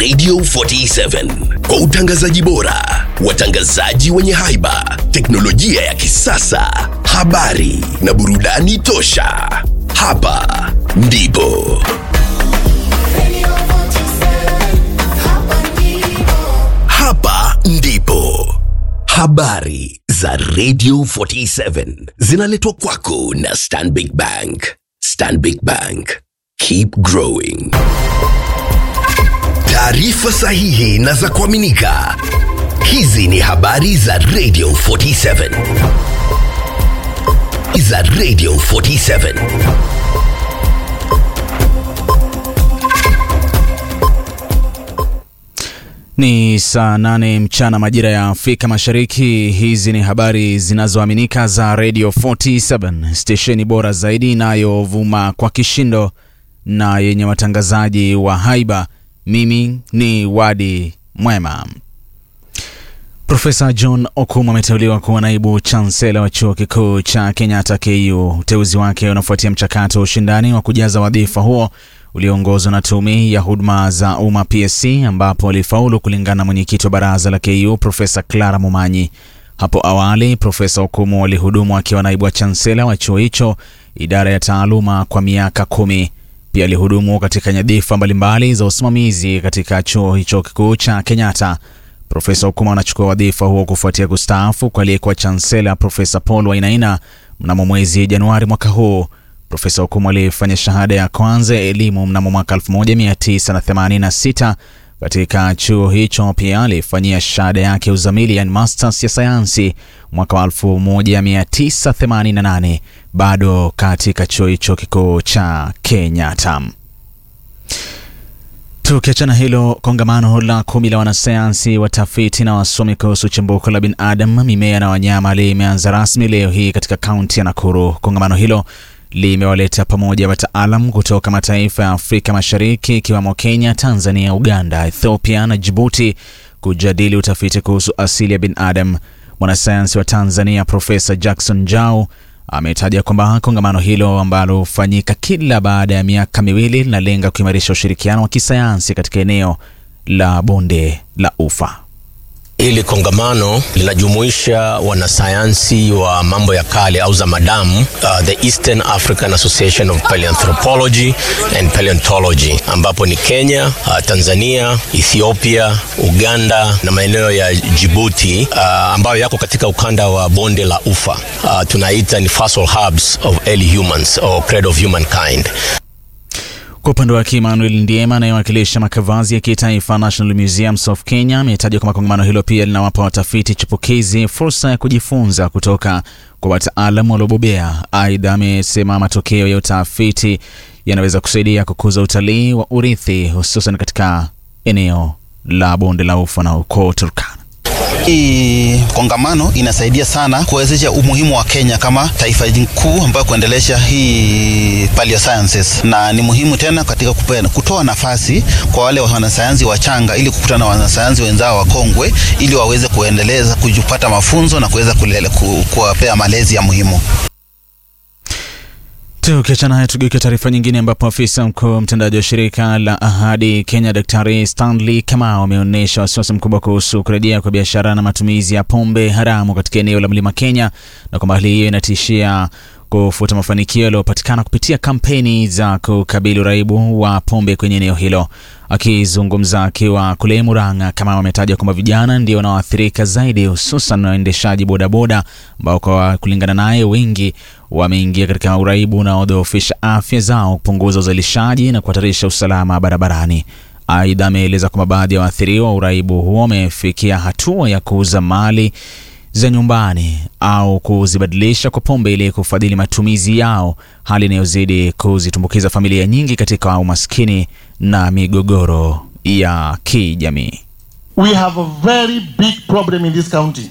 Radio 47 kwa utangazaji bora, watangazaji wenye haiba, teknolojia ya kisasa, habari na burudani tosha. Hapa ndipo hapa ndipo habari za Radio 47 zinaletwa kwako na Stanbic Bank. Stanbic Bank, keep growing. Taarifa sahihi na za kuaminika. Hizi ni habari za Radio 47 za Radio 47. Ni saa nane mchana majira ya Afrika Mashariki. Hizi ni habari zinazoaminika za Radio 47 stesheni bora zaidi inayovuma kwa kishindo na yenye watangazaji wa haiba. Mimi ni Wadi Mwema. Profesa John Okumu ameteuliwa kuwa naibu chansela wa chuo kikuu cha Kenyatta KU. Uteuzi wake unafuatia mchakato wa ushindani wa kujaza wadhifa huo ulioongozwa na tume ya huduma za umma PSC, ambapo alifaulu kulingana na mwenyekiti wa baraza la KU Profesa Clara Mumanyi. Hapo awali Profesa Okumu alihudumu akiwa naibu wa chansela wa chuo hicho, idara ya taaluma, kwa miaka kumi. Pia alihudumu katika nyadhifa mbalimbali za usimamizi katika chuo hicho kikuu cha Kenyatta. Profesa Okuma anachukua wadhifa huo kufuatia kustaafu kwa aliyekuwa chansela Profesa Paul Wainaina mnamo mwezi Januari mwaka huu. Profesa Okuma alifanya shahada ya kwanza ya elimu mnamo mwaka 1986 katika chuo hicho. Pia alifanyia shahada yake ya uzamili yani masters ya sayansi mwaka wa 1988 bado katika chuo hicho kikuu cha Kenyatta. Tukiachana hilo, kongamano la kumi la wanasayansi, watafiti na wasomi kuhusu chimbuko la binadamu, mimea na wanyama limeanza rasmi leo hii katika kaunti ya Nakuru. Kongamano hilo limewaleta pamoja wataalam kutoka mataifa ya Afrika Mashariki ikiwemo Kenya, Tanzania, Uganda, Ethiopia na Djibouti kujadili utafiti kuhusu asili ya binadamu. Mwanasayansi wa Tanzania Profesa Jackson Njau ametaja kwamba kongamano hilo ambalo hufanyika kila baada ya miaka miwili linalenga kuimarisha ushirikiano wa kisayansi katika eneo la bonde la Ufa. Hili kongamano linajumuisha wanasayansi wa mambo ya kale au zamadamu, uh, the Eastern African Association of Paleoanthropology and Paleontology, ambapo ni Kenya, uh, Tanzania, Ethiopia, Uganda na maeneo ya Djibouti uh, ambayo yako katika ukanda wa bonde la Ufa. Uh, tunaita ni fossil hubs of early humans or cradle of humankind. Kwa upande wake Emmanuel Ndiema anayewakilisha makavazi ya kitaifa National Museums of Kenya ametaja kwamba kongamano hilo pia linawapa watafiti chipukizi fursa ya kujifunza kutoka kwa wataalamu waliobobea. Aidha, amesema matokeo ya utafiti yanaweza kusaidia kukuza utalii wa urithi hususan katika eneo la bonde la Ufa na ukoo Turkana. Hii kongamano inasaidia sana kuwezesha umuhimu wa Kenya kama taifa kuu ambayo kuendelesha hii paleo sciences, na ni muhimu tena katika kupena, kutoa nafasi kwa wale wanasayansi wachanga ili kukutana na wanasayansi wenzao wakongwe ili waweze kuendeleza kujipata mafunzo na kuweza kuwapea malezi ya muhimu. Tukiachana haya tugeuke taarifa nyingine, ambapo afisa mkuu mtendaji wa shirika la Ahadi Kenya Daktari Stanley Kamau ameonyesha wasiwasi mkubwa kuhusu kurejea kwa biashara na matumizi ya pombe haramu katika eneo la Mlima Kenya na kwamba hali hiyo inatishia kufuta mafanikio yaliyopatikana kupitia kampeni za kukabili uraibu wa pombe kwenye eneo hilo. Akizungumza akiwa kule Murang'a, Kamau ametaja kwamba vijana ndio wanaoathirika zaidi, hususan waendeshaji bodaboda ambao kwa kulingana naye wengi wameingia katika uraibu unaodhoofisha afya zao, kupunguza uzalishaji na kuhatarisha usalama barabarani. Aidha, ameeleza kwamba baadhi ya waathiriwa wa uraibu huo wamefikia hatua ya kuuza mali za nyumbani au kuzibadilisha kwa pombe ili kufadhili matumizi yao, hali inayozidi kuzitumbukiza familia nyingi katika umaskini na migogoro ya kijamii. We have a very big problem in this county.